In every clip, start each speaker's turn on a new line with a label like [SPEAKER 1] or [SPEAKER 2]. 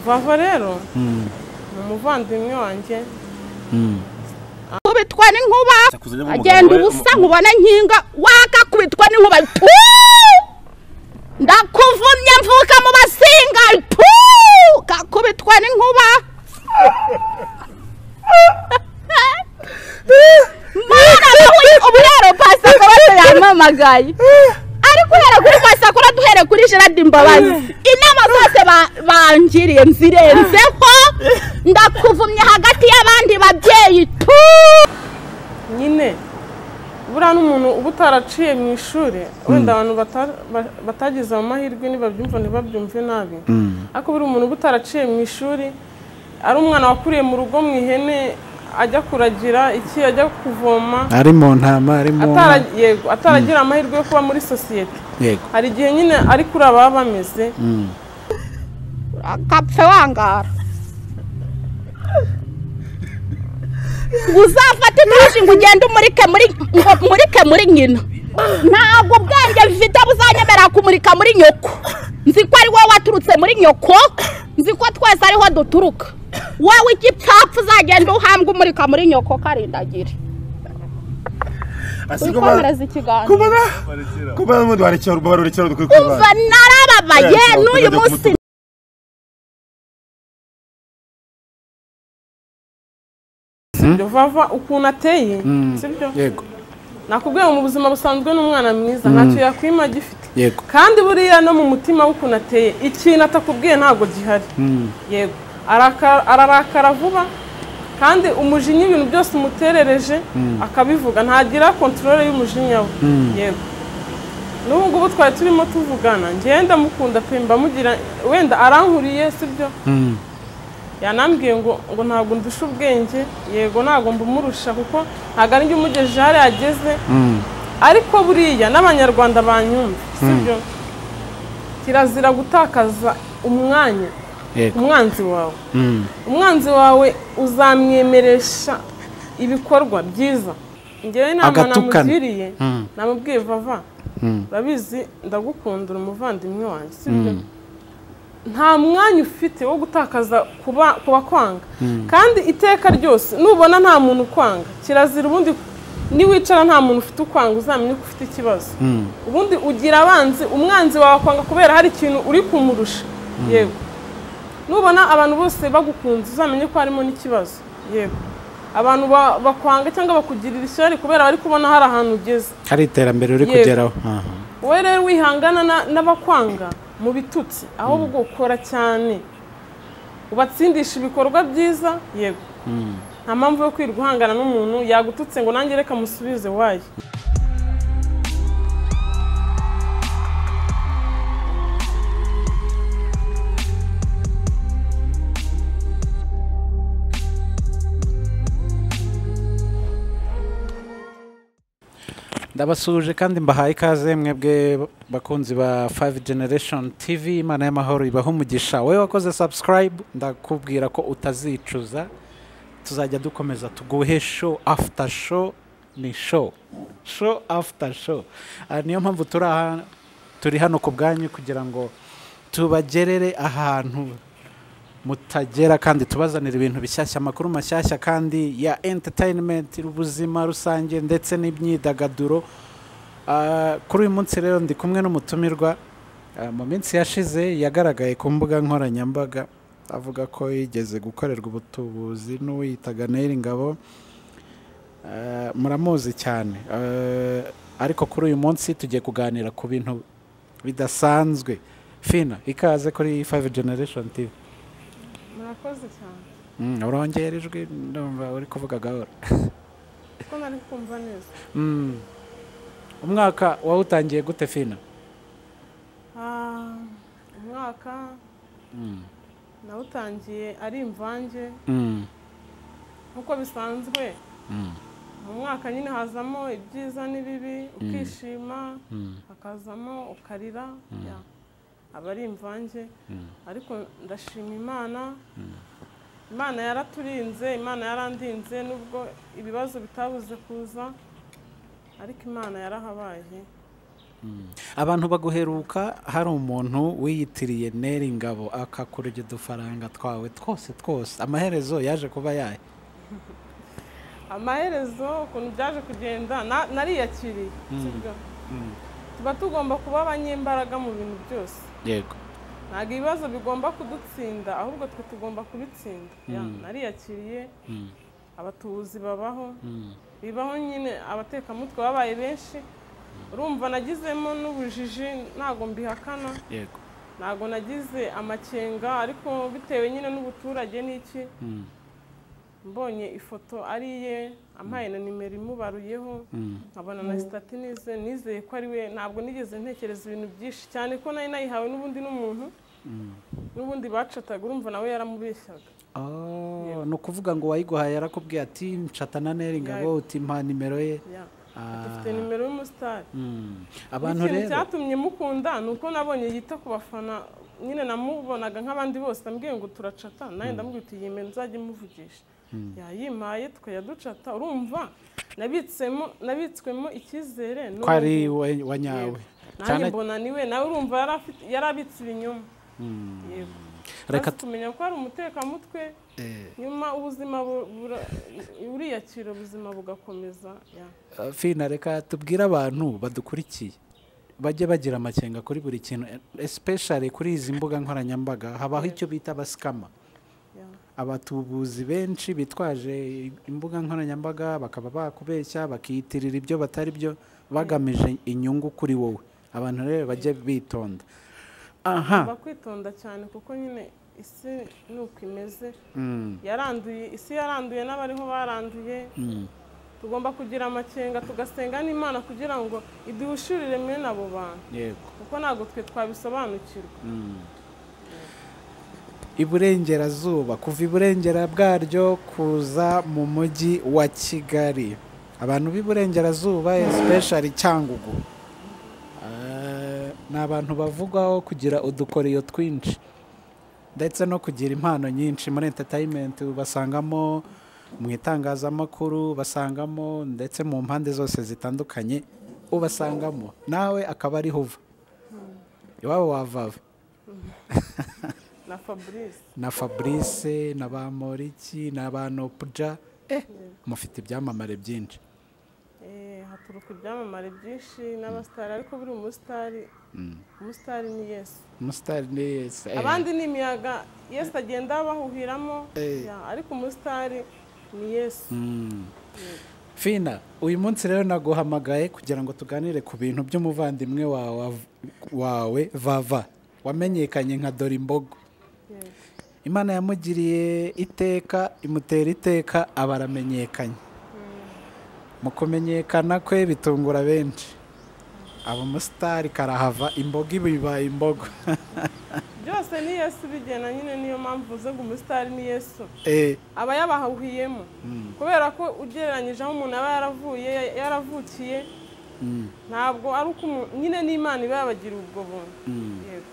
[SPEAKER 1] vava rero ni umuvandimwe wanjye
[SPEAKER 2] kubitwa n'inkuba
[SPEAKER 3] Sakuzanye mu
[SPEAKER 2] agenda
[SPEAKER 3] mugabo we,
[SPEAKER 2] ubusa
[SPEAKER 3] mu-
[SPEAKER 2] nkubona nkinga wakakubitwa n'inkuba tu ndakuvumye mvuka mu basinga tu kakubitwa n'inkuba mwana nawe ubu rero pasakora se yampamagaye ari guhera kuri pasakora duhere kuri gerard imbabazi inama zose ba- bangiriye nzirenzeho ndakuvumye hagati y'abandi babyeyi tu
[SPEAKER 1] nyine buriya n'umuntu uba utaraciye mu ishuri wenda abantu bata- ba- batagize amahirwe nibabyumva ntibabyumve nabi ariko buriya umuntu uba utaraciye mu ishuri ari umwana wakuriye mu rugo mu ihene ajya kuragira iki ajya kuvoma
[SPEAKER 4] ari mu ntama ari mu
[SPEAKER 1] atara- yego, ataragira amahirwe yo kuba muri sosiyete
[SPEAKER 4] yego
[SPEAKER 1] hari igihe nyine ari kuri ababa bameze
[SPEAKER 2] akapfe wangara uzafata itashi ngo ugende umurike muri ngo umurike muri nyina ntabwo ubwenge mfite buzanyemerera kumurika muri nyoko nzi ko ari wowe waturutse muri nyoko nzi ko twese ariho duturuka wowe igipfapfa uzagenda uhambwa umurika muri nyoko karindagire
[SPEAKER 3] Asi kuba-
[SPEAKER 2] wikomereza ikiganza
[SPEAKER 3] kuba kuba n'ubundi warekera urwo barurekera dukwiye
[SPEAKER 2] umva
[SPEAKER 3] kubana
[SPEAKER 2] narababaye
[SPEAKER 3] Kubera
[SPEAKER 2] n'uyu
[SPEAKER 3] ukuntu
[SPEAKER 2] munsi
[SPEAKER 3] ajya
[SPEAKER 1] sibyo vava ukuntu ateye sibyo
[SPEAKER 4] yego
[SPEAKER 1] nakubwiye ngo mu buzima busanzwe ni umwana mwiza ntacyo yakwima agifite
[SPEAKER 4] yego
[SPEAKER 1] kandi buriya no mu mutima w'ukuntu ateye ikintu atakubwiye ntabwo gihari yego araka- ararakara vuba kandi umujinya ibintu byose umuterereje akabivuga ntagira kontorore y'umujinya we yego n'ubu ngubu twari turimo tuvugana ngenda mukunda pe mbamugira wenda arankuriye sibyo yanambwiye ngo ngo ntabwo ndusha ubwenge yego ntabwo mbumurusha kuko ntabwo ari njye umugejeje hariya ageze ariko buriya n'abanyarwanda banyumva sibyo kirazira gutakaza umwanya
[SPEAKER 4] yego
[SPEAKER 1] umwanzi wawe
[SPEAKER 4] Mm.
[SPEAKER 1] umwanzi wawe uzamwemeresha ibikorwa byiza ngewe inama
[SPEAKER 4] Agatukana.
[SPEAKER 1] namugiriye namubwiye vava urabizi ndagukunda uri umuvandimwe wanjye sibyo nta mwanya ufite wo gutakaza kuba ku bakwanga kandi iteka ryose nubona nta muntu ukwanga kirazira ubundi niwicara nta muntu ufite ukwanga uzamenya ko ufite ikibazo ubundi ugira abanzi umwanzi wawe akwanga kubera hari ikintu uri kumurusha yego nubona abantu bose bagukunze uzamenye ko harimo n'ikibazo yego abantu ba- bakwanga cyangwa bakugirira ishyari kubera bari kubona hari ahantu ugeze
[SPEAKER 4] hari iterambere uri
[SPEAKER 1] Yego.
[SPEAKER 4] kugeraho Aha.
[SPEAKER 1] wowe rero wihangana na- n'abakwanga mu bitutsi ahubwo ukora cyane ubatsindisha ibikorwa byiza yego nta mpamvu yo kwirirwa uhangana n'umuntu yagututse ngo nange reka musubize wayo
[SPEAKER 4] ndabasuje kandi mbahaye ikaze mwebwe bakunzi ba 5 generation tv imana y'amahoro ibaho umugisha wowe wakoze subscribe ndakubwira ko utazicuza tuzajya dukomeza tuguhe show after show ni show show after show Ah, niyo mpamvu turi aha turi hano ku bwanyu kugira ngo tubagerere ahantu mutagera kandi tubazanira ibintu bishyashya amakuru mashyashya kandi ya entertainment ubuzima rusange ndetse n'imyidagaduro Ah, kuri uyu munsi rero ndi kumwe n'umutumirwa ah, mu minsi yashize yagaragaye ku mbuga nkoranyambaga avuga ko yigeze gukorerwa ubutubuzi n'uwiyitaga Neil Ngabo Ah, muramuzi cyane Ah, ariko kuri uyu munsi tugiye kuganira ku bintu bidasanzwe fina ikaze kuri 5 generation tv
[SPEAKER 1] murakoze cyane
[SPEAKER 4] Mm, urongera ijwi ndumva uri kuvuga gahoro
[SPEAKER 1] kuko nari kumva neza
[SPEAKER 4] Mm. umwaka wawutangiye gute fina
[SPEAKER 1] Ah, umwaka nawutangiye ari imvange
[SPEAKER 4] Mm,
[SPEAKER 1] nk'uko bisanzwe mu mwaka nyine hazamo ibyiza n'ibibi ukishima hakazamo ukarira ya, aba ari imvange ariko ndashima imana imana yaraturinze imana yarandinze nubwo ibibazo bitabuze kuza ariko imana yarahabaye
[SPEAKER 4] abantu baguheruka hari umuntu wiyitiriye neri ngabo akakurya udufaranga twawe twose twose amaherezo yaje kuba yayo
[SPEAKER 1] amaherezo ukuntu byaje kugenda na- nariyakiriye sibyo? tuba tugomba kuba abanyembaraga mu bintu byose
[SPEAKER 4] yego
[SPEAKER 1] ntabwo ibibazo bigomba kudutsinda ahubwo twe tugomba kubitsinda Ya, nariyakiriye abatuzi babaho bibaho nyine abatekamutwe babaye benshi urumva nagizemo n'ubujiji ntabwo mbihakana
[SPEAKER 4] yego
[SPEAKER 1] ntabwo nagize amakenga ariko bitewe nyine n'ubuturage n'iki mbonye ifoto ari iye ampaye na nimero imubaruyeho nkabona na sitati nize nizeye ko ari we ntabwo nigeze ntekereza ibintu byinshi cyane ko nari nayihawe n'ubundi n'umuntu n'ubundi bacataga urumva nawe yaramubeshyaga
[SPEAKER 4] Oh, ni ukuvuga ngo wayiguhaye yarakubwiye ati ncatana neri ngabo
[SPEAKER 1] Yego.
[SPEAKER 4] uti mpa nimero ye
[SPEAKER 1] Ya.
[SPEAKER 4] Ah.
[SPEAKER 1] dufite nimero y'umusitari
[SPEAKER 4] Mm. abantu
[SPEAKER 1] ikintu
[SPEAKER 4] rero
[SPEAKER 1] cyatumye mukunda ni uko nabonye yita ku bafana nyine namubonaga nk'abandi bose ambwiye ngo turacata nawe ndamubwira uti yimena uzajya umuvugisha yayimpaye tukajya ducata urumva nabitsemo nabitswemo icyizere
[SPEAKER 4] ko ari we- wa nyawe
[SPEAKER 1] nanjye
[SPEAKER 4] cyane
[SPEAKER 1] mbona niwe nawe urumva yari afite- yari abitse ibinyoma yego reka
[SPEAKER 4] reka
[SPEAKER 1] kumenya ko ari umutekamutwe nyuma ubuzima bu- bura- buriyakira ubuzima bugakomeza ya.
[SPEAKER 4] Uh, fina reka tubwire abantu badukurikiye bajye bagira amakenga kuri buri kintu especially kuri izi mbuga nkoranyambaga habaho icyo bita abasikama
[SPEAKER 1] ya.
[SPEAKER 4] abatubuzi benshi bitwaje imbuga nkoranyambaga bakaba bakubeshya bakiyitirira ibyo batari byo bagamije inyungu kuri wowe abantu rero bajye bitonda aha
[SPEAKER 1] ugomba kwitonda cyane kuko nyine isi ni uko imeze yaranduye isi yaranduye n'abariho baranduye tugomba kugira amakenga tugasenga n'imana kugira ngo iduhishurire mwene abo bantu
[SPEAKER 4] yego
[SPEAKER 1] kuko ntabwo twe twabisobanukirwa
[SPEAKER 4] iburengerazuba kuva iburengera bwaryo kuza mu mujyi wa kigali abantu b'iburengerazuba especially cyangugu Eh, ni abantu bavugwaho kugira udukoriyo twinshi ndetse no kugira impano nyinshi muri entertainment basangamo mu itangazamakuru basangamo ndetse mu mpande zose zitandukanye ubasangamo nawe akaba ariho uva iwabo wavawe
[SPEAKER 1] na fabrice
[SPEAKER 4] na fabrice na ba moriki na ba nopuja eh mufite ibyamamare byinshi
[SPEAKER 1] Eh, haturuka ibyamamare byinshi n'abasitari ariko buri umusitari umusitari ni yesu
[SPEAKER 4] umusitari ni yesi eh.
[SPEAKER 1] abandi ni imiyaga yesu agenda bahuhiramo
[SPEAKER 4] Eh.
[SPEAKER 1] ya, ariko umusitari ni yesu
[SPEAKER 4] Mm. fina uyu munsi rero naguhamagaye kugira ngo tuganire ku bintu by'umuvandimwe wawe wawe vava wamenyekanye nka dore imbogo
[SPEAKER 1] Yego.
[SPEAKER 4] imana yamugiriye iteka imutera iteka aba aramenyekanye mu kumenyekana kwe bitungura benshi aba umusitari karahava imboga iba ibaye imbogo
[SPEAKER 1] byose ni yesu bigena nyine niyo mpamvu uvuze ngo umusitari ni yesu
[SPEAKER 4] Eh,
[SPEAKER 1] aba yabahuhiyemo kubera ko ugereranyije aho umuntu aba yaravuye ya- yaravukiye ntabwo ari uko umu- nyine n'imana iba yabagira ubwo buntu Yego.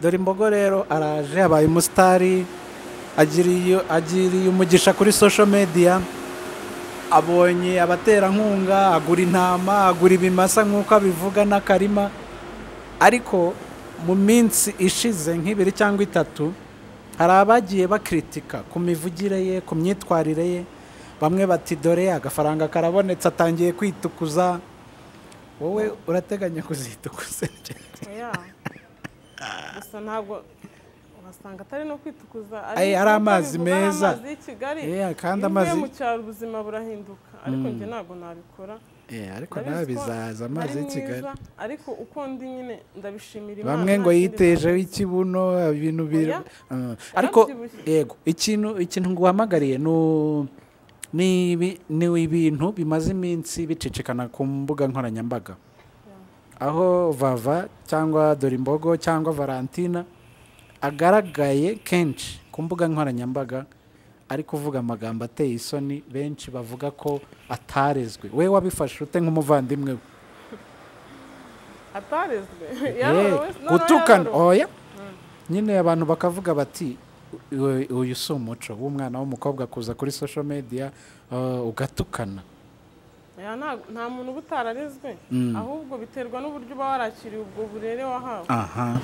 [SPEAKER 4] dore imbogo rero araje abaye umusitari agiriye agiriye umugisha kuri social media abonye abaterankunga agura intama agura ibimasa nk'uko abivuga n'akarima ariko mu minsi ishize nk'ibiri cyangwa itatu hari abagiye bakritika ku mivugire ye ku myitwarire ye bamwe bati dore agafaranga karabonetse atangiye kwitukuza wowe urateganya kuzitukuza
[SPEAKER 1] Oya. gusa ntabwo uhasanga atari no kwitukuza
[SPEAKER 4] Ay,
[SPEAKER 1] nkuko
[SPEAKER 4] ari amazi
[SPEAKER 1] bivuga, ari
[SPEAKER 4] meza.
[SPEAKER 1] amazi y'i kigali
[SPEAKER 4] Yeah, kandi
[SPEAKER 1] iyo uvuye
[SPEAKER 4] amazi-
[SPEAKER 1] mu cyaro ubuzima burahinduka ariko njye ntabwo nabikora
[SPEAKER 4] Eh, ariko
[SPEAKER 1] Ndabizi
[SPEAKER 4] nawe
[SPEAKER 1] ko
[SPEAKER 4] bizaza amazi
[SPEAKER 1] ari
[SPEAKER 4] y'i Kigali
[SPEAKER 1] mwiza, ariko uko ndi nyine ndabishimira imana
[SPEAKER 4] bamwe ngo
[SPEAKER 1] nta kindi
[SPEAKER 4] yitejeho ikibuno ibintu biri
[SPEAKER 1] Oya.
[SPEAKER 4] Mm. ariko
[SPEAKER 1] Yarabyibushye.
[SPEAKER 4] yego ikintu ikintu nguhamagariye ni u- ni ibi- ni ibintu bimaze iminsi bicicikana ku mbuga nkoranyambaga aho vava cyangwa dore imbogo cyangwa valentina agaragaye kenshi ku mbuga nkoranyambaga ari kuvuga amagambo ateye isoni benshi bavuga ko atarezwe we wabifashe ute nk'umuvandimwe we
[SPEAKER 1] atarezwe
[SPEAKER 4] Eh,
[SPEAKER 1] yarorowe se? Noneho
[SPEAKER 4] gutukana
[SPEAKER 1] yarorowe.
[SPEAKER 4] oya nyine abantu bakavuga bati "Uyu- uyu si umuco w'umwana w'umukobwa kuza kuri social media uh, ugatukana
[SPEAKER 1] Oya, nta- nta muntu uba utararezwe ahubwo biterwa n'uburyo uba warakiriye ubwo burere wahawe
[SPEAKER 4] aha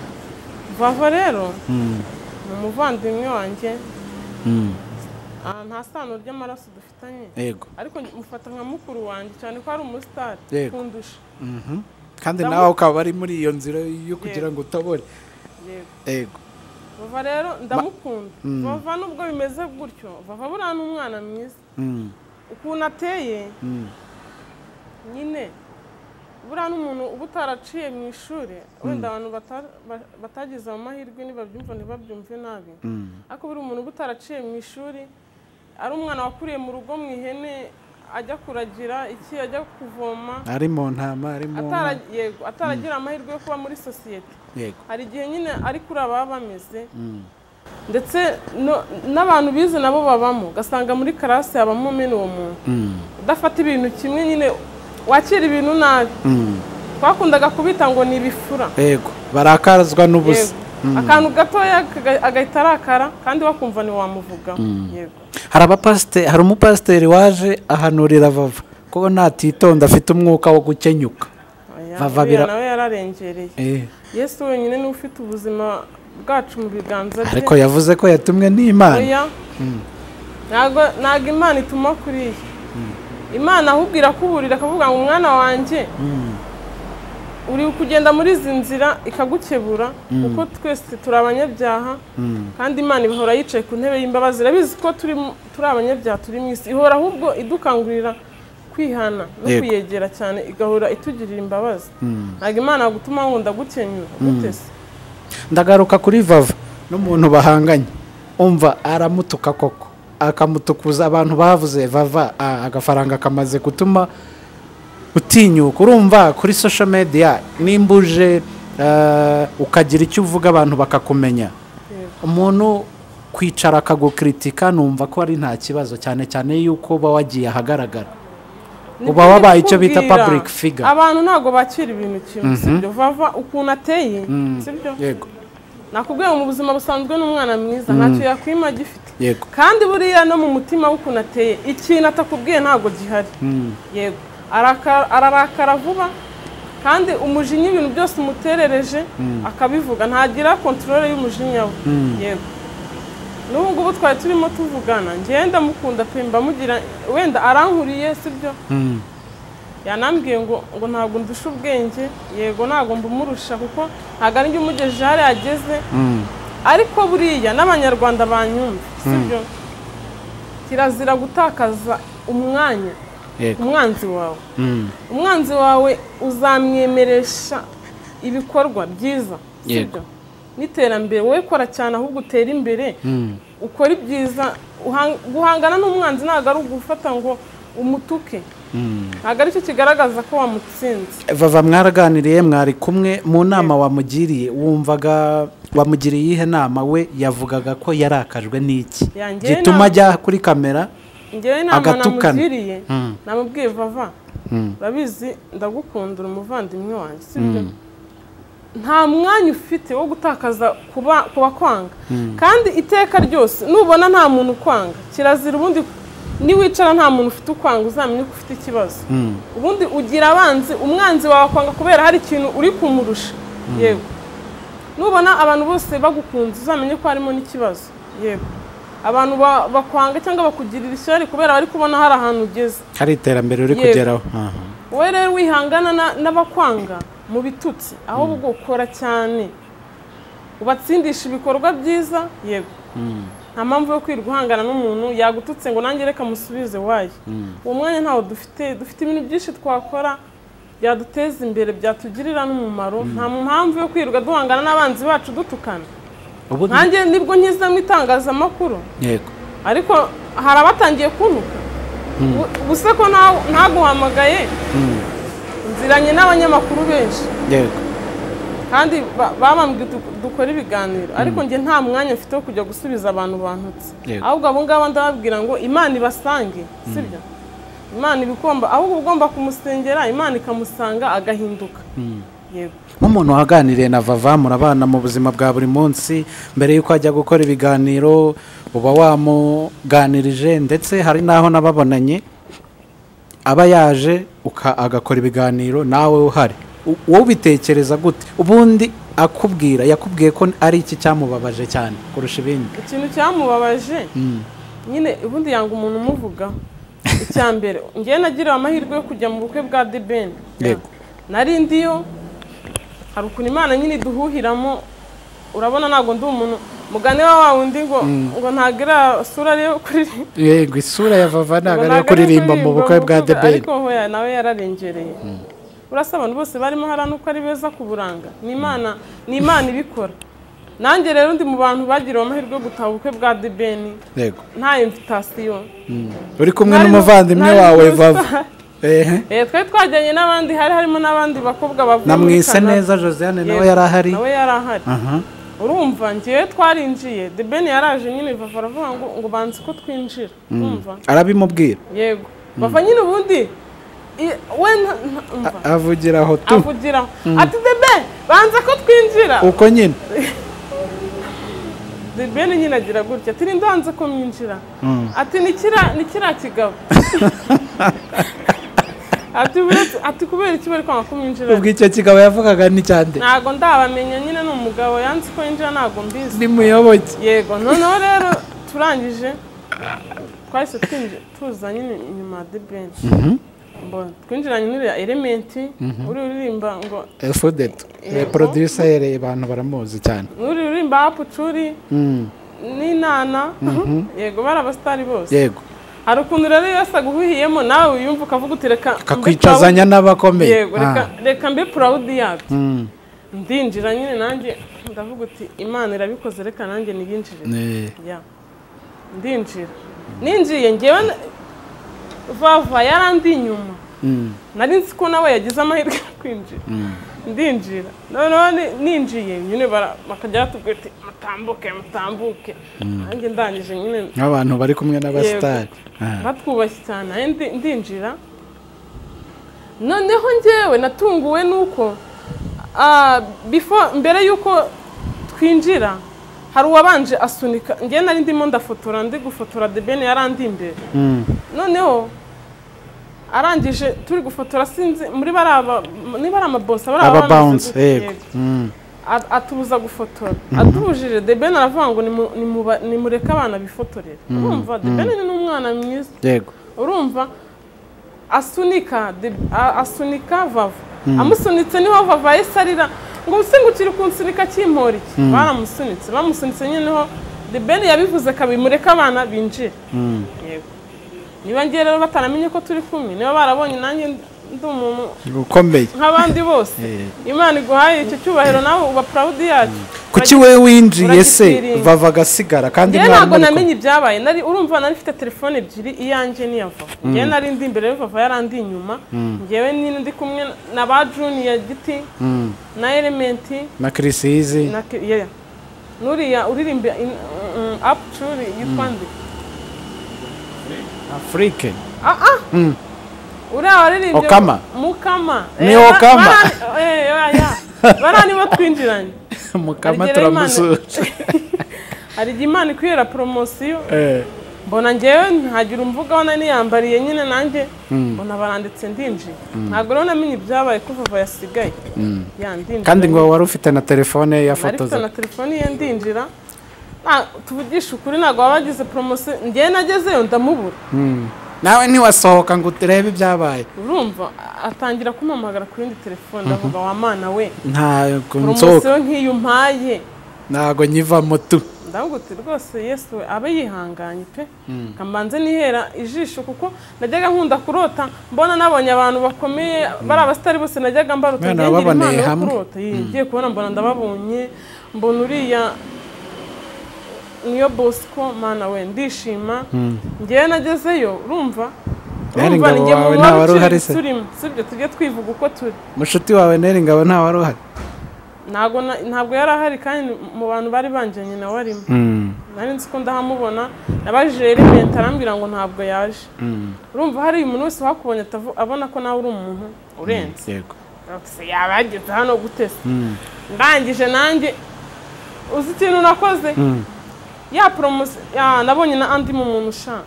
[SPEAKER 1] vava rero ni umuvandimwe wanjye
[SPEAKER 4] Mm.
[SPEAKER 1] ah, nta sano ry'amaraso dufitanye
[SPEAKER 4] yego
[SPEAKER 1] ariko mufata nka mukuru wanjye cyane ko ari umusitari
[SPEAKER 4] Yego.
[SPEAKER 1] kundusha
[SPEAKER 4] kandi
[SPEAKER 1] Ndamu-
[SPEAKER 4] nawe ukaba ari muri iyo nzira yo kugira ngo utabone
[SPEAKER 1] yego
[SPEAKER 4] yego
[SPEAKER 1] vava rero ndamukunda vava nubwo bimeze gutyo vava buriya ni umwana mwiza
[SPEAKER 4] Mm.
[SPEAKER 1] ukuntu ateye nyine buriya n'umuntu uba utaraciye mu ishuri wenda abantu bata- ba- batagize ayo mahirwe nibabyumva ntibabyumve nabi ariko buri umuntu uba utaraciye mu ishuri ari umwana wakuriye mu rugo mu ihene ajya kuragira iki ajya kuvoma
[SPEAKER 4] ari mu ntama ari mu
[SPEAKER 1] atara- yego, ataragira amahirwe yo kuba muri sosiyete
[SPEAKER 4] yego
[SPEAKER 1] hari igihe nyine ari kuri ababa bameze ndetse no- n'abantu bize nabo babamo ugasanga muri karasi habamo mena uwo muntu udafata ibintu kimwe nyine wakira ibintu nabi twakundaga kubita ngo ni ibifura
[SPEAKER 4] yego barakazwa n'ubusa
[SPEAKER 1] Yego. akantu gatoya kaga- agahita arakara kandi wakumva ntiwamuvugaho yego
[SPEAKER 4] hari abapasite hari umupasiteri waje ahanurira vava ko natitonda afite umwuka wo gukenyuka
[SPEAKER 1] Oya,
[SPEAKER 4] Vava
[SPEAKER 1] uriya
[SPEAKER 4] bira-
[SPEAKER 1] nawe yararengereye
[SPEAKER 4] Eh,
[SPEAKER 1] yesu wenyine niwe ufite ubuzima bwacu mu biganza bye
[SPEAKER 4] ariko yavuze ko yatumwe n'imana
[SPEAKER 1] oya ntabwo ntabwo imana ituma kuriya imana ahubwo irakuburira akavuga ngo umwana wanjye uri kugenda muri izi nzira ikagukebura kuko twese turi abanyabyaha kandi imana ihora yicaye ku ntebe y'imbabazi irabizi ko turi mu- turi abanyabyaha turi mu isi ihora ahubwo idukangurira kwihana no
[SPEAKER 4] Yego.
[SPEAKER 1] kuyegera cyane igahora itugirira imbabazi ntabwo imana yagutuma ngo ndagukenyura gutese
[SPEAKER 4] ndagaruka kuri vava n'umuntu bahanganye umva aramutuka koko akamutukuza abantu bavuze vava ah, agafaranga kamaze gutuma utinyuka urumva kuri social media nimba uje eh, ukagira icyo uvuga abantu bakakumenya umuntu kwicara akagukritika numva ko ari nta kibazo cyane cyane y'uko uba wagiye ahagaragara uba
[SPEAKER 1] Nibyo
[SPEAKER 4] wabaye icyo bita
[SPEAKER 1] ndikubwira.
[SPEAKER 4] public figure
[SPEAKER 1] abantu ntabwo bakira ibintu kimwe sibyo vava ukuntu ateye sibyo
[SPEAKER 4] yego
[SPEAKER 1] nakubwiye mu buzima busanzwe n'umwana mwiza ntacyo yakwima agifite
[SPEAKER 4] yego
[SPEAKER 1] kandi buriya no mu mutima w'ukuntu ateye ikintu atakubwiye ntabwo gihari yego araka- ararakara vuba kandi umujinya ibintu byose umuterereje akabivuga ntagira kontorore y'umujinya we yego n'ubu ngubu twari turimo tuvugana ngewe ndamukunda pe mbamugira wenda arankuriye sibyo yanambwiye ngo ngo ntabwo ndusha ubwenge yego ntabwo mbumurusha kuko ntabwo ari njye umugejeje hariya ageze ariko buriya n'abanyarwanda banyumva sibyo kirazira gutakaza umwanya
[SPEAKER 4] yego
[SPEAKER 1] umwanzi wawe
[SPEAKER 4] Mm.
[SPEAKER 1] umwanzi wawe uzamwemeresha ibikorwa byiza sibyo
[SPEAKER 4] Yego.
[SPEAKER 1] n'iterambere wowe kora cyane ahubwo utere imbere ukora ibyiza Uhan- guhangana n'umwanzi ntabwo ari ugufata ngo umutuke ntabwo aricyo kigaragaza ko wamutsinze
[SPEAKER 4] vava mwaraganiriye mwari kumwe mu nama wamugiriye wumvaga wamugiriye iyihe nama we yavugaga ko yarakajwe n'iki
[SPEAKER 1] Yanjye
[SPEAKER 4] gituma
[SPEAKER 1] nama-
[SPEAKER 4] ajya kuri kamera
[SPEAKER 1] ngewe inama
[SPEAKER 4] Agatukana.
[SPEAKER 1] namugiriye namubwiye vava urabizi ndagukunda uri umuvandimwe wanjye sibyo nta mwanya ufite wo gutakaza kuba kuba kwanga kandi iteka ryose nubona nta muntu ukwanga kirazira ubundi niwicara nta muntu ufite ukwanga uzamenye ko ufite ikibazo ubundi ugira abanzi umwanzi wawe akwanga kubera hari ikintu uri kumurusha yego nubona abantu bose bagukunze uzamenye ko harimo n'ikibazo yego abantu ba- bakwanga cyangwa bakugirira ishyari kubera bari kubona hari ahantu ugeze
[SPEAKER 4] hari iterambere uri
[SPEAKER 1] Yego.
[SPEAKER 4] kugeraho Aha.
[SPEAKER 1] wowe rero wihangana na- n'abakwanga mu bitutsi ahubwo ukora cyane ubatsindisha ibikorwa byiza yego nta mpamvu yo kwirirwa uhangana n'umuntu yagututse ngo nanjye reka musubize wayo uwo mwanya ntawo dufite dufite ibintu byinshi twakora byaduteza imbere byatugirira n'umumaro nta mpamvu yo kwirirwa duhangana n'abanzi bacu dutukana
[SPEAKER 4] ubu
[SPEAKER 1] nkanjye nibwo nkizemo itangazamakuru
[SPEAKER 4] yego
[SPEAKER 1] ariko hari abatangiye kuntuka Bu- gusa ko nta- ntaguhamagaye nziranye n'abanyamakuru benshi
[SPEAKER 4] yego
[SPEAKER 1] kandi ba- babambwe du- dukore ibiganiro ariko njye nta mwanya mfite wo kujya gusubiza abantu bantutse
[SPEAKER 4] Yego.
[SPEAKER 1] ahubwo abo ngabo ndababwira ngo imana ibasange sibyo imana ibikomba ahubwo uba ugomba kumusengera imana ikamusanga agahinduka yego
[SPEAKER 4] nk'umuntu waganiriye na vava murabana mu buzima bwa buri munsi mbere y'uko ajya gukora ibiganiro uba wamuganirije ndetse hari n'aho nababonanye aba yaje uka- agakora ibiganiro nawe uhari U- wowe ubitekereza gute ubundi akubwira yakubwiye ko ari iki cyamubabaje cyane kurusha ibindi
[SPEAKER 1] ikintu cyamubabaje nyine ubundi yanga umuntu umuvugaho icya mbere ngewe nagiriwe amahirwe yo kujya mu bukwe bwa debeni
[SPEAKER 4] Yego.
[SPEAKER 1] nari ndiyo hari ukuntu imana nyine iduhuhiramo urabona ntabwo ndi umuntu mugani wa wa wundi ngo ngo ntagira sura yo kuririmba
[SPEAKER 5] yego isura ya vava ntabwo ari iyo
[SPEAKER 1] Ntabwo ari
[SPEAKER 5] kuririmba mu bukwe bwa
[SPEAKER 1] mu
[SPEAKER 5] debeni
[SPEAKER 1] ariko hoya nawe yararengereye urasa abantu bose barimo hariya nuko ari beza ku buranga ni imana ni imana ibikora nanjye rero ndi mu bantu bagiriwe amahirwe yo gutaha ubukwe bwa debeni
[SPEAKER 4] yego
[SPEAKER 1] nta invitasiyo
[SPEAKER 4] uri kumwe
[SPEAKER 1] Nari-
[SPEAKER 4] n'umuvandimwe
[SPEAKER 1] nari
[SPEAKER 4] wawe
[SPEAKER 1] muri
[SPEAKER 4] vava
[SPEAKER 1] spa.
[SPEAKER 4] ehe
[SPEAKER 1] Eh, twari twajyanye n'abandi hari harimo n'abandi bakobwa bavuye muri
[SPEAKER 4] namwise
[SPEAKER 1] Canada.
[SPEAKER 4] neza josiane nawe
[SPEAKER 1] Yego,
[SPEAKER 4] yari ahari
[SPEAKER 1] nawe yari ahari
[SPEAKER 4] aha
[SPEAKER 1] urumva ngewe twarinjiye debeni yaraje nyine bava aravuga ngo ngo banze ko twinjira urumva
[SPEAKER 4] arabimubwira
[SPEAKER 1] yego bava nyine ubundi i- we nta- nta- umva.
[SPEAKER 4] avugira aho tu
[SPEAKER 1] avugiraho ati debe banza ko twinjira
[SPEAKER 4] uko nyine
[SPEAKER 1] debe ni nyine agira gutya ati ninde wanze ko mwinjira ati ni kira- ni kiriya kigabo ati "Buretse- ati kubera iki bari kwanga ko mwinjira
[SPEAKER 5] ubwo icyo kigabo yavugaga ni cyande
[SPEAKER 1] ntago ndabamenya nyine ni umugabo yanze ko yinjira ntago mbizi
[SPEAKER 5] ni muyoboke
[SPEAKER 1] yego noneho rero turangije twahise twinjira tuza nyine inyuma ya debeni mbona twinjiranye n'uriya elementi uri uririmba ngo
[SPEAKER 5] efudetu
[SPEAKER 1] Yego.
[SPEAKER 5] reporoduyisa yereye abantu baramuzi cyane
[SPEAKER 1] uri uririmba hapucuri n'inana yego bari abasitari bose
[SPEAKER 4] yego
[SPEAKER 1] hari ukuntu rero iyo wese aguhuhiyemo nawe wiyumva ukavuga uti reka mbe
[SPEAKER 4] kakwicazanya
[SPEAKER 1] proud-
[SPEAKER 4] n'abakomeye
[SPEAKER 1] yego
[SPEAKER 4] Ah.
[SPEAKER 1] reka- reka mbe purawudi yabyo
[SPEAKER 4] Mm.
[SPEAKER 1] ndinjira nyine nanjye ndavuga uti imana irabikoze reka nanjye niyinjire
[SPEAKER 4] Eh.
[SPEAKER 1] Ya. ndinjira ninjiye ngewe na- vava yarandi inyuma
[SPEAKER 4] Mm.
[SPEAKER 1] nari nzi ko nawe yagize amahirwe yo kwinjira ndinjira noneho ni- ninjiye nyine bara- bakajya batubwira ati mutambuke mutambuke nanjye ndangije nyine
[SPEAKER 4] nk'abantu bari kumwe n'abasitari Ah.
[SPEAKER 1] batwubashye cyane nanjye ndi- ndinjira noneho njyewe natunguwe nuko ah, before- mbere y'uko twinjira hari uwabanje asunika njyewe nari ndimo ndafotora ndi gufotora debeni yarandi imbere noneho arangije turi gufotora sinzi muri bariya ba- niba ari amabosi bariya
[SPEAKER 4] aba
[SPEAKER 1] bameze
[SPEAKER 4] bounce
[SPEAKER 1] gute,
[SPEAKER 4] yego
[SPEAKER 1] yego.
[SPEAKER 4] Mm.
[SPEAKER 1] At- atubuza gufotora atubujije debeni aravuga ngo nimu- nimuba- nimureke abana bifotorere urumva debeni ni n'umwana mwiza
[SPEAKER 4] yego
[SPEAKER 1] urumva asunika de- a- asunika vava amusunitse niho vava yahise arira ngo usingukire kunsunika kimpora iki baramusunitse bamusunitse nyine niho the ben yabivuze kabi mureke abana binjire Yego. niba ngiye rero batanamenye ko turi kumwe niba barabonye nanjye ndi umuntu
[SPEAKER 4] ukomeye
[SPEAKER 1] nk'abandi bose imana iguhaye icyo cyubahiro nawe uba proud yacu
[SPEAKER 4] kuki we winjiye se
[SPEAKER 1] uragikwirinda.
[SPEAKER 4] vava agasigara kandi
[SPEAKER 1] njyewe
[SPEAKER 4] mwana
[SPEAKER 1] ntabwo
[SPEAKER 4] muri
[SPEAKER 1] namenye ibyabaye nari urumva nari mfite telefone ebyiri iyanjye n'iya vava njyewe nari ndi imbere ya vava yarandi inyuma njyewe nyine ndi kumwe na ba juniya giti na elementi
[SPEAKER 4] kumwe. na kirisizi
[SPEAKER 1] na Ke- yeah. n'uriya uririmba in- mm, apcuri yitwa nde
[SPEAKER 4] afurike
[SPEAKER 1] uriya waririmbye
[SPEAKER 4] Okama.
[SPEAKER 1] mukama
[SPEAKER 4] Ni
[SPEAKER 1] Eh, ba-
[SPEAKER 4] Okama.
[SPEAKER 1] barani- eh, yeah, yeah. barani bo twinjiranye
[SPEAKER 5] mukama
[SPEAKER 1] Harigera
[SPEAKER 5] turamusuje
[SPEAKER 1] hari igihe imana ikwihera poromosiyo
[SPEAKER 5] Eh,
[SPEAKER 1] mbona njyewe ntagira umvugaho nari niyambariye nyine nanjye mbona baranditse ndinjiye ntabwo rero namenye ibyabaye ko vava yasigaye yandinjira
[SPEAKER 4] kandi ngo wari ufite na telefone ye
[SPEAKER 1] nari mfite
[SPEAKER 4] yafotoza
[SPEAKER 1] na telefone ye ndinjira Nta- tuvugishe ukuri ntabwo baba bagize poromosiyo ngewe nagezeyo ndamubura
[SPEAKER 4] nawe ntiwasohoka ngo urebe ibyabaye
[SPEAKER 1] urumva atangira kumpamagara ku yindi telefone ndavuga wa mana we
[SPEAKER 4] ntabwo nsohoka
[SPEAKER 1] poromosiyo nk'iyo umpaye
[SPEAKER 4] ntabwo nyivamo tu
[SPEAKER 1] ndavuga uti rwose yesu we abe yihanganye pe kambanze nihera ijisho kuko najyaga nkunda kurota mbona nabonye abantu bakomeye bari abasitari bose najyaga mbarota
[SPEAKER 4] Mwana,
[SPEAKER 1] ngiye ngira
[SPEAKER 4] wababoneye
[SPEAKER 1] impano yo
[SPEAKER 4] hamwe?
[SPEAKER 1] kurota Yee, ngiye kubona mbona ndababonye mbona uriya niyo bosco mana we ndishima ngewe nagezeyo urumva
[SPEAKER 4] Bene
[SPEAKER 1] urumva
[SPEAKER 4] ingabo
[SPEAKER 1] ni njye
[SPEAKER 4] wawe
[SPEAKER 1] mu
[SPEAKER 4] nta wari
[SPEAKER 1] wari
[SPEAKER 4] uhari
[SPEAKER 1] uciri
[SPEAKER 4] se?
[SPEAKER 1] turimo sibyo tujye twivuga uko turi
[SPEAKER 4] mushuti wawe neri ngabo ntawari uhari
[SPEAKER 1] ntabwo na- ntabwo yari ahari kandi mu bantu bari banjyanye nawe arimo nari nzi ko ndahamubona nabajije elementi arambwira ngo ntabwo yaje urumva hari umuntu wese wakubonye atavu- abona ko nawe uri umuntu urenze
[SPEAKER 4] yego
[SPEAKER 1] se yaba yageze hano gutese ndangije nanjye uzi ikintu nakoze ya poromosiyo nabonye na andi mu muntu ushaka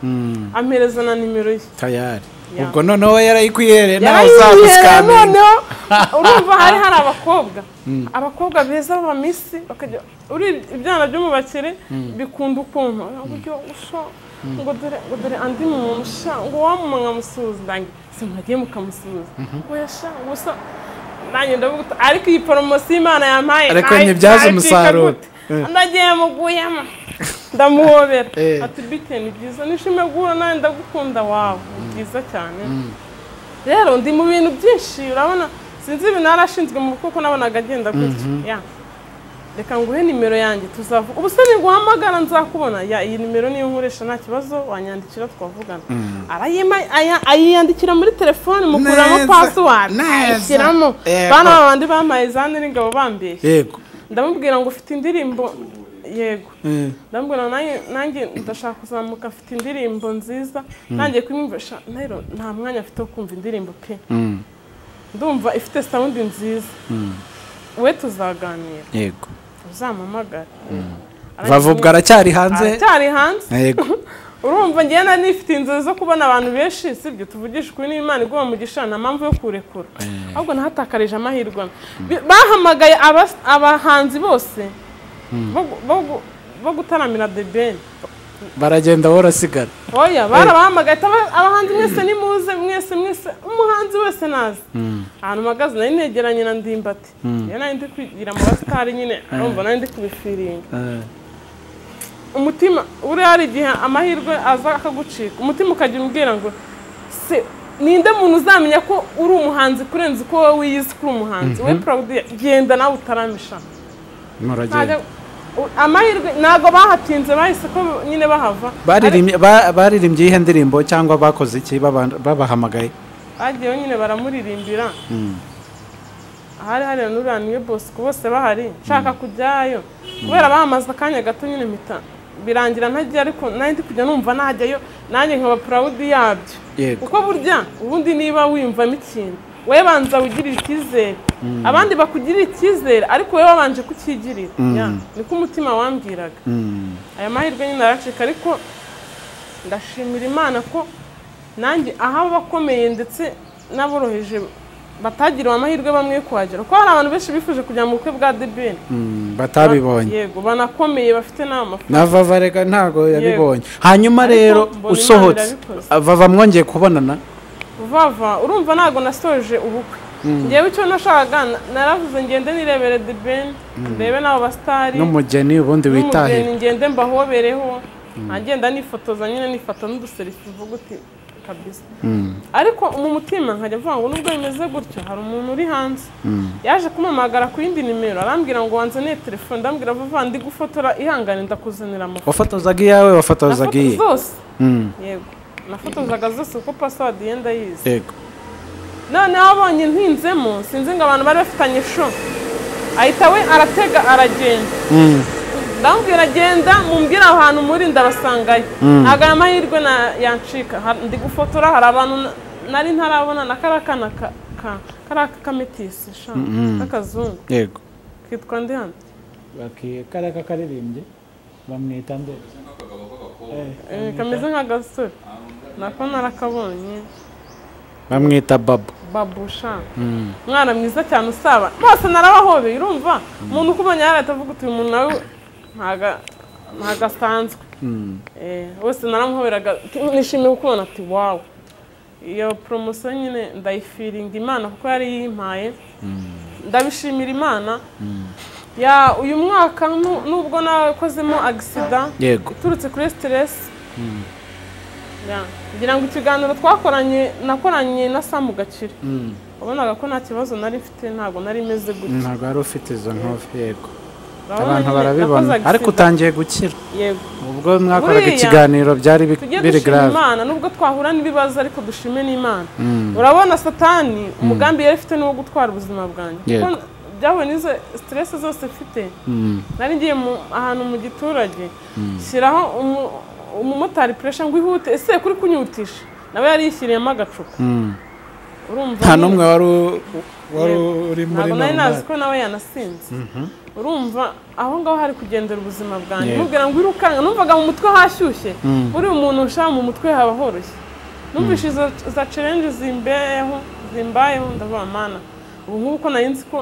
[SPEAKER 1] ampereza na nimero ye
[SPEAKER 4] tayari
[SPEAKER 1] Ya.
[SPEAKER 4] ubwo noneho yarayikwihereye nawe
[SPEAKER 1] yarayiherera
[SPEAKER 4] uzagusikamira
[SPEAKER 1] noneho urumva hari hari abakobba abakobwa beza b'abamisi bakajya uri ibyana byo mu bakire bikunda ukuntu uburyo usha ngo dore ngo dore andi muntu sha ngo wa mama nkamusuhuza ndange se mwagiye mukamusuhuza oya sha gusa nanjye ndavuga ariko iyi poromosiyo imana yampaye
[SPEAKER 4] Ariko
[SPEAKER 1] nayi-
[SPEAKER 4] ntibyaze
[SPEAKER 1] nayicika
[SPEAKER 4] umusaruro.
[SPEAKER 1] gute? ndagiye muguyemo ndamuhobera
[SPEAKER 5] Eh.
[SPEAKER 1] ati bite ni byiza nishimiye guhura nawe ndagukunda wawe ni byiza cyane rero ndi mu bintu byinshi urabona sinzi ibintu yari ashinzwe mu kuko nabonaga agenda gutya Ya. reka nguhe nimero yanjye tuzavuga ubu se niguhamagara nzakubona ya iyi nimero niyo nkoresha nta kibazo wanyandikira twavugana Arayima- aya- ayiyandikira muri telefoni mukuramo
[SPEAKER 4] Neza,
[SPEAKER 1] pasiwadi
[SPEAKER 4] neza.
[SPEAKER 1] ayishyiramo
[SPEAKER 4] Yego.
[SPEAKER 1] bana babandi bamaye za nyiringabo bambeshya
[SPEAKER 4] yego
[SPEAKER 1] ndamubwira ngo ufite indirimbo yego ndamubwira nanjye nanjye ndashaka kuzamuka afite indirimbo nziza nanjye kumwumvisha rero nta mwanya afite wo kumva indirimbo pe ndumva ifite sawundi nziza we tuzaganira
[SPEAKER 4] yego
[SPEAKER 1] uzampamagare
[SPEAKER 4] bavubwa aracyari hanze
[SPEAKER 1] aracyari hanze
[SPEAKER 4] yego
[SPEAKER 1] urumva ngewe nari nifite inzozi zo kubona abantu benshi sibyo tuvugisha ukuri n'imana igomba mu nta mpamvu yo kurekura ahubwo nahatakarije amahirwe amwe. Bi- bahamagaye abas- abahanzi bose bo gu- bo gu- bo gutaramira the ben
[SPEAKER 4] baragenda borasigara
[SPEAKER 1] oya barabahamagaye ati, "Aba- abahanzi mwese nimuze mwese mwese umuhanzi wese nazi ahantu mpagaze nari negeranye na ndimbati rero nari ndi kwigira mu basitari nyine arumva nari ndi kubifiringa umutima buriya hari igihe amahirwe aza akagucika umutima ukajya umbwira ngo se ninde muntu uzamenya ko uri umuhanzi kurenza uko wowe wiyizi ko uri umuhanzi we purodi genda nawe utaramisha
[SPEAKER 4] muragenda
[SPEAKER 1] Ntajya- u- amahirwe ntabwo bahatinze bahise ko nyine bahava
[SPEAKER 4] Baririmbye- ba- baririmbye iyihe ndirimbo cyangwa bakoze iki baba- babahamagaye
[SPEAKER 1] bagiyeho nyine baramuririmbira ahari hari n'uriya niwe bosco bose bahari nshaka kujyayo kubera bamaze akanya gato nyine mpita birangira ntajya ariko nanjye ndi kujya numva najyayo nanjye nkaba purawudi yabyo
[SPEAKER 4] Yego.
[SPEAKER 1] kuko burya ubundi niba wiyumvamo ikintu wowe banza wigirire icyizere abandi bakugirira icyizere ariko wowe wabanje kucyigirira Ya, niko umutima wambwiraga aya mahirwe nyine aracika ariko ndashimira imana ko nanjye aho abakomeye ndetse n'aboroheje batagiriwe amahirwe bamwe yo kuhagera kuko hari abantu benshi bifuje kujya mu bukwe bwa debeni
[SPEAKER 4] Mm, batabibonye
[SPEAKER 1] yego banakomeye bafite n'amafaranga
[SPEAKER 4] na vava reka ntabwo yabibonye hanyuma
[SPEAKER 1] Ariko
[SPEAKER 4] rero
[SPEAKER 1] mbona Imana
[SPEAKER 4] usohotse
[SPEAKER 1] irabikoze.
[SPEAKER 4] vava mwongeye kubonana
[SPEAKER 1] vava urumva ntabwo nasoje ubukwe ngewe icyo nashakaga na- naravuze ngende nirebere debeni ndebe n'abo basitari
[SPEAKER 4] n'umugeni ubundi witahira
[SPEAKER 1] n'umugeni ngende mbahobereho nkagenda nifotoza nyine nifata n'uduserifi mvuga uti kabisa ariko mu mutima nkajya mvuga ngo nubwo bimeze gutyo hari umuntu uri hanze yaje kumpamagara ku yindi nimero arambwira ngo wanzaniye telefone ndambwira vuba vuba, ndi gufotora ihangane ndakuzanira amafoto
[SPEAKER 4] wafotozaga iyawe wafotozaga iye
[SPEAKER 1] Nafoto- zose
[SPEAKER 4] Mm,
[SPEAKER 1] yego nafotozaga zose kuko pasiwadi yenda yize
[SPEAKER 4] yego
[SPEAKER 1] noneho abonye ntinzemo sinzi ngo abantu bari bafitanye sho ahita we aratega aragenda ndamubwira genda mumbwire aho hantu muri ndabasangayo ntabwo aya mahirwe na- yancika Ha- ndi gufotora hari abantu na- nari ntarabona na kariya kana ka- ka- kariya k'akametisi sha k'akazungu
[SPEAKER 4] yego
[SPEAKER 1] kitwa ndi hano
[SPEAKER 4] karaka karirimbye bamwita nde
[SPEAKER 1] Eh, kameze nk'agasore nako narakabonye
[SPEAKER 4] bamwita babu
[SPEAKER 1] babusha umwana mwiza cyane usaba bose narabahobeye urumva umuntu ukubonye yari ahita avuga uti uyu muntu nawe ntaga- ntago asanzwe Eh, bose naramuhoberaga ati, nishimiye kukubona ati wawe iyo poromosiyo nyine ndayifiringa imana kuko yari yimpaye ndabishimira imana ya uyu mwaka nu- nubwo nakozemo agisida
[SPEAKER 4] yego
[SPEAKER 1] uturutse kuri siteresi ngira ngo ikiganiro twakoranye nakoranye na samu gakire wabonaga ko nta kibazo nari mfite ntabwo nari meze gutya
[SPEAKER 4] ntabwo wari ufite izo nkovu yego
[SPEAKER 1] Urabona
[SPEAKER 4] abantu
[SPEAKER 1] nyine,
[SPEAKER 4] barabibona
[SPEAKER 1] nakoze
[SPEAKER 4] ariko
[SPEAKER 1] accident.
[SPEAKER 4] utangiye gukira
[SPEAKER 1] yego
[SPEAKER 4] ubwo mwakoraga
[SPEAKER 1] Buriya,
[SPEAKER 4] ikiganiro byari bi-
[SPEAKER 1] tujye
[SPEAKER 4] biri
[SPEAKER 1] dushima
[SPEAKER 4] garave
[SPEAKER 1] imana nubwo twahura n'ibibazo ariko dushime n'imana urabona satani umugambi yari afite ni uwo gutwara ubuzima bwanjye
[SPEAKER 4] Yego.
[SPEAKER 1] kuko byahuye n'izo siteresi zose mfite nari ngiye mu- ahantu mu giturage shyiraho umu- umumotari puresha ngo ihute ese kuri kunyutisha nawe yari yishyiriyemo agacupa urumva
[SPEAKER 4] nta
[SPEAKER 1] nyine.
[SPEAKER 4] n'umwe wari u- wari uri muri
[SPEAKER 1] ntabwo nari nazi
[SPEAKER 4] none
[SPEAKER 1] ko nawe yanasinze urumva aho ngaho hari kugendera ubuzima bwanjye
[SPEAKER 4] Yego.
[SPEAKER 1] mubwira ngo irukanga numvaga mu mutwe hashyushye buriya umuntu ushaka mu mutwe haba horoshye numvise izo za challenge zimbeho zimbayeho ndavuga mana ubu nk'uko nari nzi ko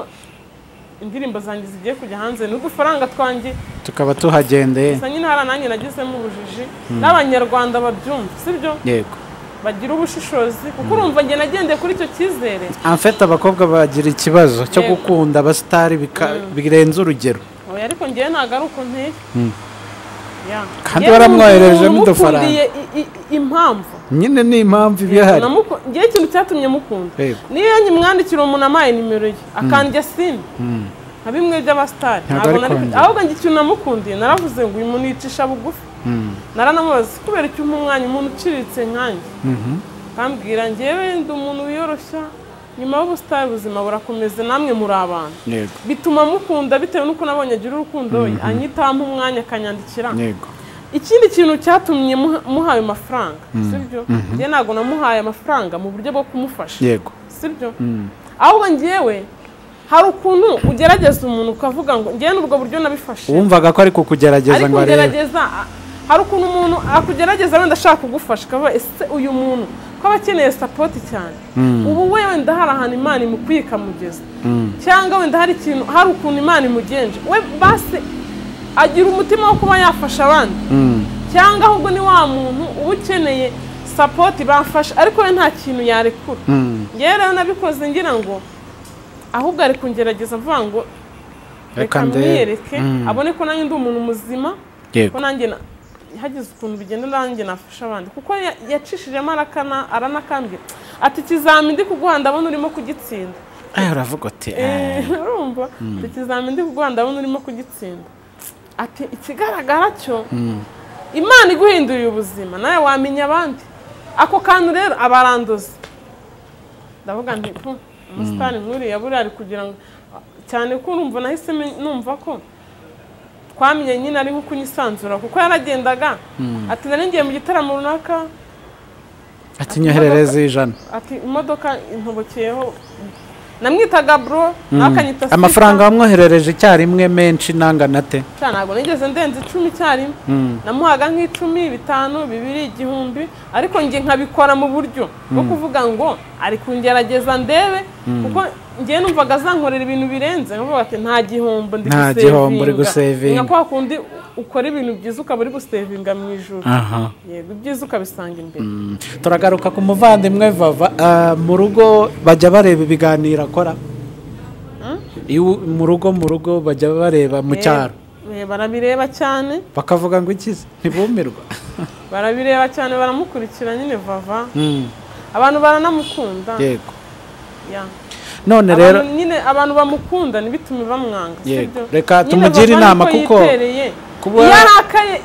[SPEAKER 1] indirimbo zanjye zigiye kujya hanze n'udufaranga twanjye
[SPEAKER 4] tukaba tuhagendeye
[SPEAKER 1] gusa nyine hari nanjye nagizemo ubujiji n'abanyarwanda babyumva sibyo
[SPEAKER 4] yego
[SPEAKER 1] bagira ubushishozi kuko urumva njye nagendeye kuri icyo cyizere
[SPEAKER 4] amfite abakobwa bagira ikibazo cyo
[SPEAKER 1] Yego.
[SPEAKER 4] gukunda abasitari bika- birenze urugero
[SPEAKER 1] oya ariko ngewe ntabwo ari uko nteye Ya.
[SPEAKER 4] Kandi
[SPEAKER 1] Njyewe
[SPEAKER 4] waramwohereje
[SPEAKER 1] n'umuntu
[SPEAKER 4] n'udufaranga.
[SPEAKER 1] umukundiye i- i- impamvu
[SPEAKER 4] nyine ni impamvu iba ihari
[SPEAKER 1] namuku ngewe ikintu cyatumye mukunda
[SPEAKER 4] Yego.
[SPEAKER 1] niyo yanjye mwandikira umuntu amaye nimero ye akanjya sini nka bimwe by'abasitari
[SPEAKER 4] Ntabwo
[SPEAKER 1] ntabwo
[SPEAKER 4] ari
[SPEAKER 1] nari
[SPEAKER 4] kwanjye.
[SPEAKER 1] ahubwo njye ikintu namukundiye naravuze ngo uyu muntu yicisha bugufi naranamubaza kubera iki umpa umwanya umuntu uciriritse nkanjye akambwira ngewe ndi umuntu wiyoroshya nyuma y'ubusitari ubuzima burakomeze namwe muri abantu
[SPEAKER 4] yego
[SPEAKER 1] bituma mukunda bitewe n'uko nabonye agira urukundo anyitaho ampa umwanya akanyandikira
[SPEAKER 4] yego
[SPEAKER 1] ikindi kintu cyatumye muha- muha ayo mafaranga sibyo njye ntabwo namuhaye amafaranga mu buryo bwo kumufasha
[SPEAKER 4] yego
[SPEAKER 1] sibyo ahubwo ngewe hari ukuntu ugerageza umuntu ukavuga ngo ngewe n'ubwo buryo nabifashe
[SPEAKER 4] wumvaga ko ari kukugerageza
[SPEAKER 1] ariko
[SPEAKER 4] ngo arebe
[SPEAKER 1] ugerageza a- hari ukuntu umuntu akugerageza wenda ashaka kugufasha akavuga ese uyu muntu ko aba akeneye sapoti cyane ubu wewe ndahari ahantu imana imukwiye ikamugeza cyangwa wenda hari ikintu hari ukuntu imana imugenje we basi agira umutima wo kuba yafasha abandi cyangwa ahubwo ni wa muntu uba ukeneye sapoti bafasha ariko we nta kintu yarekura ngewe rero nabikoze ngira ngo ahubwo ari kungerageza avuga ngo reka
[SPEAKER 4] Reka ndebe."
[SPEAKER 1] mwiyereke abone ko nanjye ndi umuntu muzima
[SPEAKER 4] yego
[SPEAKER 1] ko nanjye na- hagize ukuntu bigenda nanjye nafasha abandi kuko ya- yacishijemo arakana aranakambwira ati ikizami ndi kuguha ndabona urimo kugitsinda
[SPEAKER 4] Eh, uravuga uti
[SPEAKER 1] Eh,
[SPEAKER 4] eh,
[SPEAKER 1] urumva ati ikizami ndi kuguha ndabona urimo kugitsinda ati ikigaragara cyo imana iguhinduriye ubuzima nawe wamenya abandi ako kantu rero abaranduza ndavuga nti "Pu, umusitari nk'uriya buriya ari kugira ngo cyane ko urumva nahise me- numva ko twamenye nyine ari nko kunyisanzura kuko yaragendaga ati nari ngiye mu gitaramo runaka
[SPEAKER 4] ati nyoherereze ijana
[SPEAKER 1] ati imodoka intobokeyeho namwitaga bro nawe akanyita sita.
[SPEAKER 4] amafaranga wamwoherereje icyarimwe menshi n'angana ate
[SPEAKER 1] Cya, ntabwo nigeze ndenza icumi icyarimwe namuhaga nk'icumi bitanu bibiri igihumbi ariko njye nkabikora mu buryo bwo kuvuga ngo ari kungerageza ndebe kuko njye numvaga azankorera ibintu birenze nkavuga ati nta gihombo ndi
[SPEAKER 4] Nta gihombo uri gusevinga."
[SPEAKER 1] nka kwa kundi ukora ibintu byiza ukaba uri gusevinga mu ijoro
[SPEAKER 4] aha
[SPEAKER 1] yego ibyiza ukabisanga imbere
[SPEAKER 4] turagaruka ku muvandimwe vava Ah, mu rugo bajya bareba ibiganiro akora Iyo- mu rugo mu rugo bajya bareba mu cyaro
[SPEAKER 1] Eh, barabireba cyane
[SPEAKER 4] bakavuga ngo ikize ntibumirwa
[SPEAKER 1] barabireba cyane baramukurikira nyine vava abantu baranamukunda
[SPEAKER 4] yego
[SPEAKER 1] ya.
[SPEAKER 4] none
[SPEAKER 1] Abantu
[SPEAKER 4] rero
[SPEAKER 1] nyine abantu bamukunda ntibitume bamwanga
[SPEAKER 4] Yego.
[SPEAKER 1] sibyo?
[SPEAKER 4] Reka
[SPEAKER 1] Nyine
[SPEAKER 4] tumugire
[SPEAKER 1] Vava
[SPEAKER 4] inama
[SPEAKER 1] niko
[SPEAKER 4] kuko
[SPEAKER 1] yitereye.
[SPEAKER 4] kuba-
[SPEAKER 1] iyo arakaye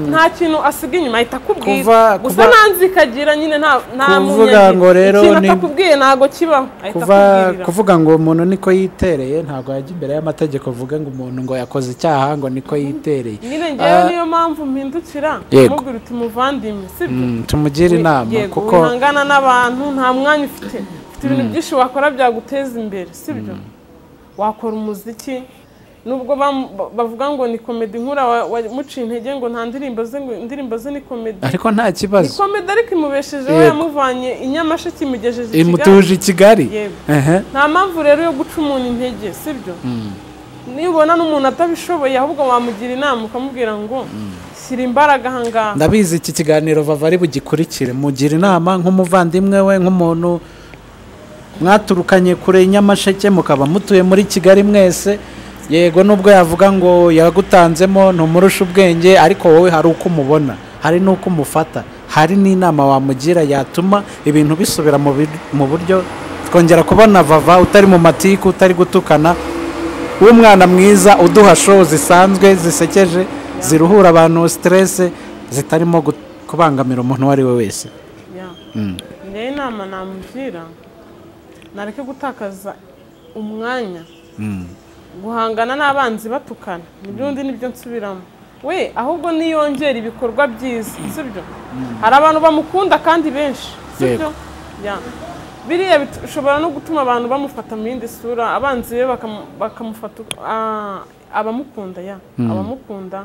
[SPEAKER 1] nta kintu asiga inyuma ahita akubwira
[SPEAKER 4] Kuva-
[SPEAKER 1] gusa
[SPEAKER 4] kuva-
[SPEAKER 1] nanze ikagira nyine nta nta
[SPEAKER 4] Kuvuga
[SPEAKER 1] munyange.
[SPEAKER 4] ngo rero
[SPEAKER 1] ikintu
[SPEAKER 4] ni-
[SPEAKER 1] atakubwiye ntabwo kibaho ahita
[SPEAKER 4] kuva
[SPEAKER 1] akubwirira
[SPEAKER 4] kuvuga ngo umuntu niko yitereye ntabwo yajya imbere y'amategeko avuga ngo umuntu ngo yakoze icyaha ngo niko yitereye
[SPEAKER 1] nyine ngewe niyo mpamvu mpindukira
[SPEAKER 4] Yego.
[SPEAKER 1] mubwira uti muvandimwe sibyo
[SPEAKER 4] Mm, tumugire inama
[SPEAKER 1] Yego,
[SPEAKER 4] kuko
[SPEAKER 1] wihangana n'abantu nta mwanya ufite ufite ibintu byinshi wakora byaguteza imbere sibyo wakora umuziki nubwo bam- ba- bavuga ngo ni komedi nkura wamuciye intege ngo nta ndirimbo ze ngo indirimbo ze ni komedi
[SPEAKER 4] ariko nta
[SPEAKER 1] ni
[SPEAKER 4] kibazo
[SPEAKER 1] komedi ariko imubeshejeho
[SPEAKER 4] Yego.
[SPEAKER 1] yamuvanye i nyamasheke imugejeje i kigali
[SPEAKER 4] imutuje i kigali
[SPEAKER 1] Yego.
[SPEAKER 4] Ehe.
[SPEAKER 1] nta mpamvu rero yo guca umuntu intege sibyo nibona n'umuntu atabishoboye ahubwo wamugira inama ukamubwira ngo shyira imbaraga aha ngaha
[SPEAKER 4] ndabizi iki kiganiro vava ari bugikurikire mugira inama nk'umuvandimwe we nk'umuntu mwaturukanye kure i nyamasheke mukaba mutuye muri kigali mwese yego nubwo yavuga ngo yagutanzemo ntumurusha ubwenge ariko wowe hari uko umubona hari n'uko umufata hari n'inama wamugira yatuma ibintu bisubira mu bir- mu buryo twongera kubona vava utari mu matiku utari gutukana w'umwana mwiza uduha show zisanzwe zisekeje ziruhura abantu stress zitarimo gu- kubangamira umuntu uwo ari we wese
[SPEAKER 1] Ya. njyewe inama namugira nareke gutakaza umwanya guhangana n'abanzi batukana nibyo ndi nibyo nsubiramo we ahubwo niyongera ibikorwa byiza sibyo hari abantu bamukunda kandi benshi sibyo Ya. biriya bit- bishobora no gutuma abantu bamufata mu yindi sura abanzi be bakamu- bakamufata uko- ah, abamukunda ya abamukunda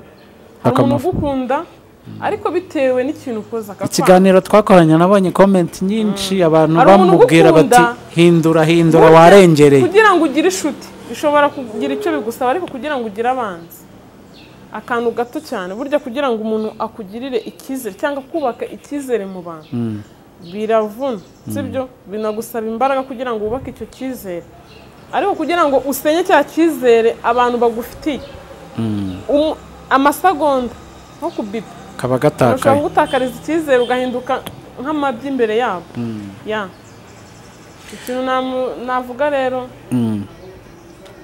[SPEAKER 1] hari umuntu
[SPEAKER 4] Bakamufa-
[SPEAKER 1] ugukunda ariko bitewe n'ikintu ukoze akakwanga
[SPEAKER 4] ikiganiro twakoranye nabonye komenti nyinshi abantu
[SPEAKER 1] Hari umuntu
[SPEAKER 4] bamubwira
[SPEAKER 1] ugukunda.
[SPEAKER 4] bati hindura hindura
[SPEAKER 1] Burya
[SPEAKER 4] warengereye
[SPEAKER 1] kugira ngo ugire inshuti bishobora kugira icyo bigusaba ariko kugira ngo ugire abanzi akantu gato cyane burya kugira ngo umuntu akugirire icyizere cyangwa kubaka icyizere mu bantu biravuna sibyo binagusaba imbaraga kugira ngo wubake icyo cyizere ariko kugira ngo usenye cya cyizere abantu bagufitiye Um- amasegonda nko kubipa
[SPEAKER 4] kaba
[SPEAKER 1] ushobora
[SPEAKER 4] gatakaye
[SPEAKER 1] kugutakariza icyizere ugahinduka nk'amabyi imbere yabo ya ikintu namu- navuga rero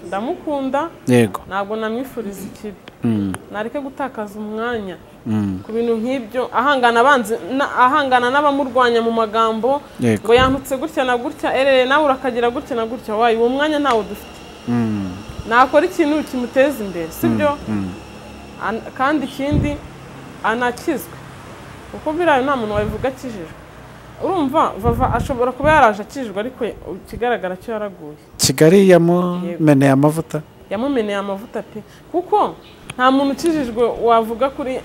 [SPEAKER 1] ndamukunda
[SPEAKER 4] yego
[SPEAKER 1] ntabwo namwifuriza ikibi
[SPEAKER 4] Mm.
[SPEAKER 1] nareke gutakaza umwanya ku bintu nk'ibyo ahangana abanzi na- ahangana n'abamurwanya mu magambo
[SPEAKER 4] Yego.
[SPEAKER 1] ngo yantutse gutya na gutya erere nawe urakagira gutya na gutya wayi uwo mwanya ntawo dufite nakora ikintu kimuteza imbere sibyo An- kandi ikindi anakizwe kuko biriya nta muntu wabivuga akijijwe urumva vava ashobora kuba yaraje akijijwe ariko ikigaragara cyo yaraguye
[SPEAKER 4] kigali yamumeneye amavuta
[SPEAKER 1] yamumeneye amavuta pe kuko nta muntu ukijijwe wavuga kuri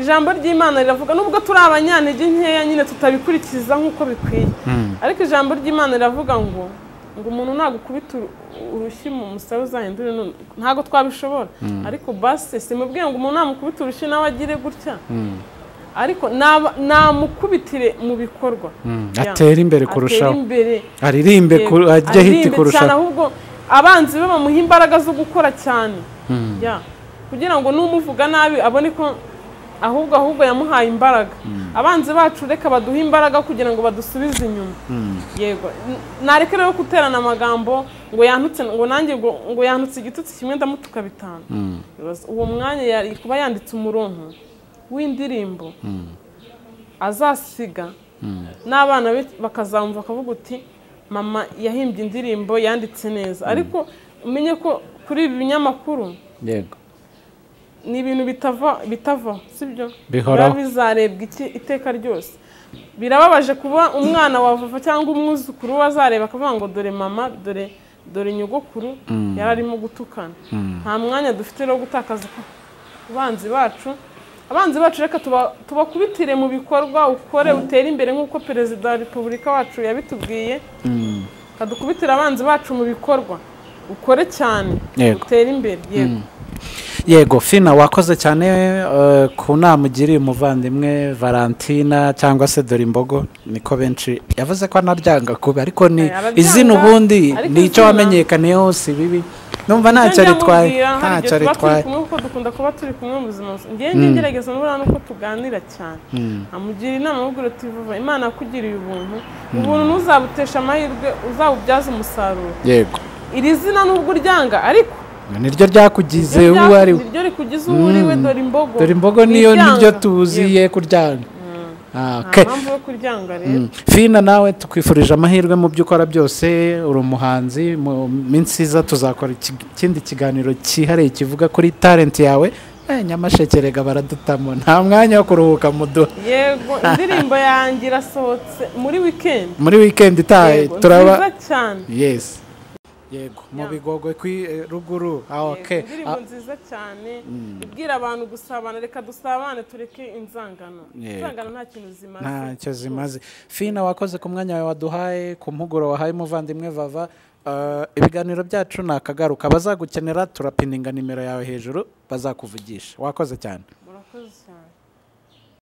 [SPEAKER 1] ijambo ry'imana riravuga nubwo turi abanyantege nkeya nyine tutabikurikiza nk'uko bikwiye ariko ijambo ry'imana riravuga ngo ngo umuntu nagukubita uru- urushyi mu musaya uzahindure none. ntabwo twabishobora ariko basi simubwiye ngo umuntu namukubita urushyi nawe agire gutya ariko naba- namukubitire mu bikorwa Ya.
[SPEAKER 4] atere imbere
[SPEAKER 1] atere
[SPEAKER 4] kurushaho
[SPEAKER 1] imbere
[SPEAKER 4] aririmbe
[SPEAKER 1] Yego,
[SPEAKER 4] ku- ajye hiti
[SPEAKER 1] aririmbe cyane
[SPEAKER 4] kurushaho
[SPEAKER 1] ahubwo abanzi be bamuha imbaraga zo gukora cyane Ya. kugira ngo n'umuvuga nabi abone ko ahubwo ahubwo yamuhaye imbaraga abanzi bacu reka baduhe imbaraga kugira ngo badusubize inyuma yego N- nareke rero guterana amagambo ngo yantutse ngo nanjye ngo, ngo yantutse igitutsi kimwe ndamutuka bitanu Bibaza- uwo mwanya yari kuba yanditse umuronko w'indirimbo azasiga n'abana be bakazamva bakavuga uti mama yahimbye indirimbo yanditse neza ariko umenye ko kuri ibi binyamakuru
[SPEAKER 4] yego
[SPEAKER 1] ni ibintu bitava bitavaho sibyo
[SPEAKER 4] Bihoraho.
[SPEAKER 1] biba bizarebwa iki- iteka ryose birababaje kuba umwana wa vava cyangwa umwuzukuru we azareba akavuga ngo dore mama dore dore nyogokuru yari arimo gutukana nta mwanya dufite rero wo gutakaza ku banzi bacu abanzi bacu reka tuba- tubakubitire mu bikorwa ukore utere imbere nk'uko perezida wa repubulika wacu yabitubwiye kadukubitire abanzi bacu mu bikorwa ukore cyane
[SPEAKER 4] Yego.
[SPEAKER 1] utere imbere yego
[SPEAKER 4] yego fina wakoze cyane eh, ku nama ugiriye umuvandimwe valentina cyangwa se dore imbogo niko benshi yavuze ko anaryanga kubi ariko ni
[SPEAKER 1] Eh, arabyanga,
[SPEAKER 4] izina ubundi
[SPEAKER 1] ariko
[SPEAKER 4] ni icyo
[SPEAKER 1] izina-
[SPEAKER 4] wamenyekaniyeho si bibi numva ntacyo
[SPEAKER 1] Njye
[SPEAKER 4] ritwaye
[SPEAKER 1] ndamubwira, hari
[SPEAKER 4] ntacyo
[SPEAKER 1] igihe tuba turi
[SPEAKER 4] ritwaye
[SPEAKER 1] kumwe kuko dukunda kuba turi kumwe mu buzima busanzwe. ngenge ngerageza nubura nuko tuganira cyane amugira inama mubwira uti vuba imana yakugiriye ubuntu ubuntu ntuzabutesha amahirwe uzabubyaze umusaruro
[SPEAKER 4] yego
[SPEAKER 1] iri zina nubwo uryanga ariko
[SPEAKER 4] niryo ryakugize
[SPEAKER 1] iryo
[SPEAKER 4] uwo ari we
[SPEAKER 1] ryaku- niryo rikugize uwo uri we dore imbogo
[SPEAKER 4] dore imbogo niyo
[SPEAKER 1] Ntiryanga.
[SPEAKER 4] niryo
[SPEAKER 1] Yego.
[SPEAKER 4] tuziye kuryanga Ah,
[SPEAKER 1] nta
[SPEAKER 4] okay.
[SPEAKER 1] mpamvu yo kuryanga rero
[SPEAKER 4] fina nawe tukwifurije amahirwe mu byo ukora byose uri umuhanzi mu minsi iza tuzakora iki- ikindi kiganiro cyihariye kivuga kuri talenti yawe Eh, nyamasheke rega baradutamo nta mwanya wo kuruhuka muduha
[SPEAKER 1] yego indirimbo yanjye irasohotse muri wikendi
[SPEAKER 4] muri weekend itaye
[SPEAKER 1] Yego, nziza
[SPEAKER 4] turaba
[SPEAKER 1] cyane
[SPEAKER 4] yes yego mu bigogwe kwi eh, ruguru ah, okay.
[SPEAKER 1] Yego, indirimbo nziza cyane ibwira abantu gusabana reka dusabane tureke inzangano inzangano nta kintu zimaze
[SPEAKER 4] ntacyo zimaze fina wakoze ku mwanya wawe waduhaye ku mpuguro wahaye umuvandimwe vava Eh, ibiganiro byacu ni akagaruka bazagukenera turapininga nimero yawe hejuru bazakuvugisha wakoze cyane
[SPEAKER 1] murakoze cyane